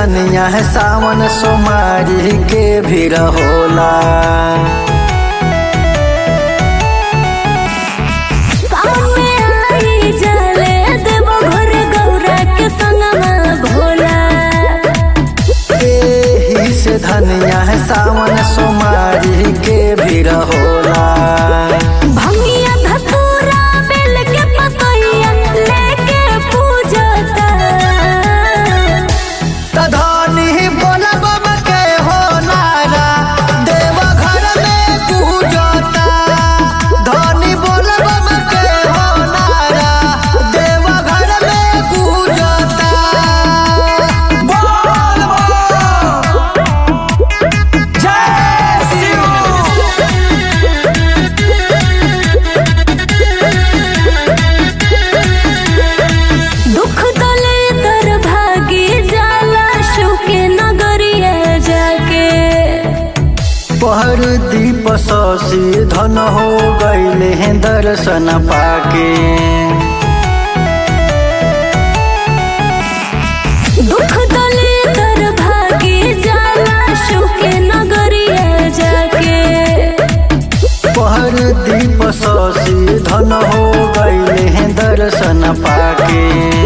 धनिया है सावन सोमारी के भी होला सामने आई जले देवो घर गौरा के संगमा भोला एही से धनिया है सावन सोमारी के भी होला भंगिया धतूरा बेल के पतैया लेके पूजता धनी बोला बाबा के हो नारा देव घर में पूजता धनी बोला बाबा के हो नारा देव घर में पूजता बोल जय शिव दुख दले तर भागी जाला शुके नगरिया जाके पहर दीप ससी धन हो गईले हैं दर्शन पाके दुख दले तर भागी जाला शुके नगरिया जाके पहर दीप ससी धन हो गईले हैं दर्शन पाके